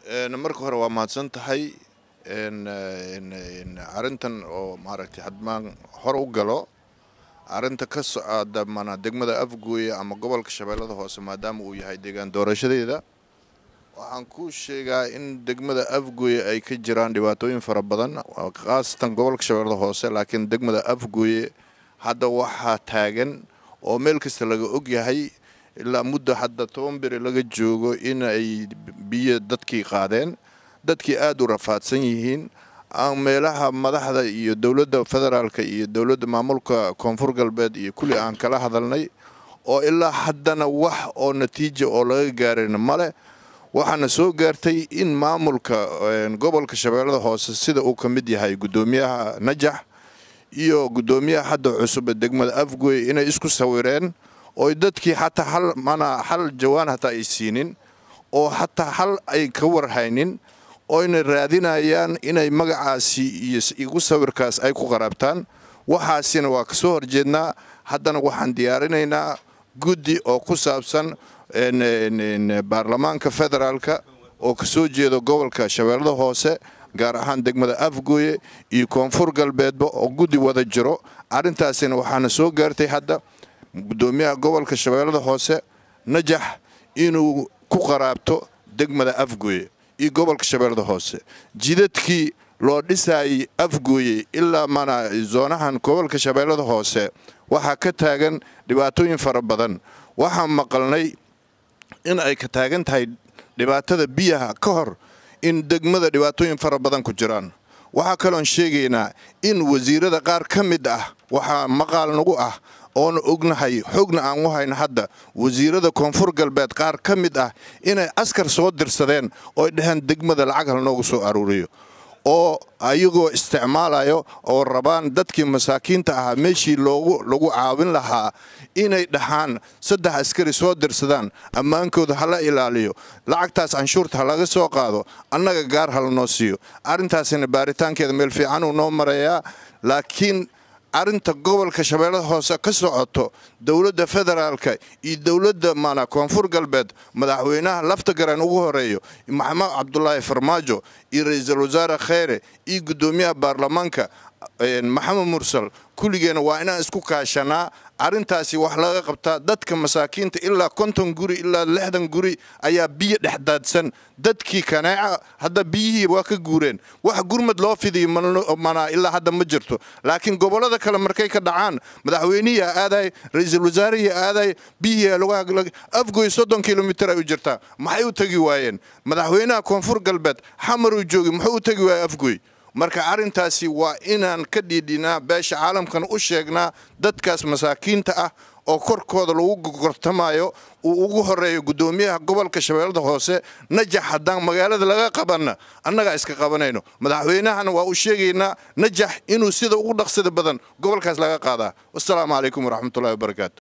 marka hore waa mahadsan tahay arrintan oo maaragtay hadmaan hor u galo arrinta ka socda mana degmada afgooye ama gobolka shabeellada hoose maadaama uu yahay deegaan doorashadeeda waxaan kuu sheegaa in degmada afgooye ay ka jiraan dhibaatooyin fara badan khaasatan gobolka shabeellada hoose laakiin degmada afgooye hadda waxaa taagan oo meel kasta laga og yahay ilaa muddo hadda toban beri laga joogo in ay biyo dadkii qaadeen dadkii aada u rafaadsan yihiin aan meelaha madaxda iyo dowladda federaalka iyo dowladda maamulka koonfur galbeed iyo kulli aan kala hadalnay oo ilaa haddana wax oo natiija oo laga gaarayna male waxaana soo gaartay in maamulka gobolka shabeellada hoose sida uu ka mid yahay guddoomiyaha najax iyo guddoomiyaha hadda cusub ee degmada afgoy inay isku sawireen oo dadkii xataa hal mana hal jawaan hataa ay siinin oo xataa hal ay ka warhaynin oyna raadinayaan inay magacaasi iyo igu sawirkaas ay ku qaraabtaan waxaasina waa ka soo horjeednaa haddana waxaan diyaarinaynaa guddi oo ku saabsan baarlamaanka federaalka oo ka soo jeedo gobolka shabeellada hoose gaar ahaan degmada afgooye iyo koonfur galbeedba oo guddi wada jiro arrintaasina waxaana soo gaartay hadda guddoomiyaha gobolka shabeellada hoose najax inuu ku qaraabto degmada afgooye iyo gobolka shabeellada hoose jidadkii loo dhisaayay afgooye ilaa mana zoonahan gobolka shabeellada hoose waxaa ka taagan dhibaatooyin fara badan waxaan maqalnay in ay ka taagan tahay dhibaatada biyaha ka hor in degmada dhibaatooyin fara badan ku jiraan waxaa kaloon sheegaynaa in wasiirada qaar ka mid ah waxaa maqaal nagu ah oona ognahay xogna aan u hayno hadda wasiirada koonfur galbeed qaar ka mid ah inay askar soo dirsadeen ooy dhaheen degmada lacag hal noogu soo aruuriyo oo ayagoo isticmaalayo oo rabaan dadkii masaakiinta ahaa meeshii loogu lagu caawin lahaa inay dhahaan saddex askari soo dirsadaan ammaankooda hala ilaaliyo lacagtaas canshuurta ha laga soo qaado annaga gaar hala noo siiyo arrintaasina baaritaankeeda meel fiicanuu noo marayaa laakiin arrinta gobolka shabeellada hoose ka socoto dowladda federaalka iyo dowladda mana koonfur galbeed madaxweynaha lafta garan ugu horeeyo maxamed cabdulaahi farmaajo iyo ra-iisul wasaare kheyre iyo guddoomiyaha baarlamaanka maxamed mursal kulligeena waa inaan isku kaashanaa arrintaasi wax laga qabtaa dadka masaakiinta ilaa konton guri ilaa lixdan guri ayaa biyo dhexdaadsan dadkii kaneeca hadda biyihii waa ka guureen wax gurmad loo fidiyo mana ilaa hadda ma jirto laakiin gobollada kale markay ka dhacaan madaxweynihii aaday ra-iisul wasaarihii aaday biyihii afgoy soddon kilomitir ay u jirtaa maxay u tegi waayeen madaxweynaha koonfur galbeed xamaruu joogi muxuu u tegi waaya afgoy marka arrintaasi waa inaan ka dhiidhinaa beesha caalamkan u sheegnaa dadkaas masaakiinta ah oo korkooda lagu gortamayo uu ugu horeeyo guddoomiyaha gobolka shabeellada hoose najax haddaan magaalada laga qabanna annagaa iska qabanayno madaxweynahana waa u sheegaynaa najax inuu sida ugu dhaqsida badan gobolkaas laga qaadaa wassalaamu calaykum waraxmatullahi wabarakaatu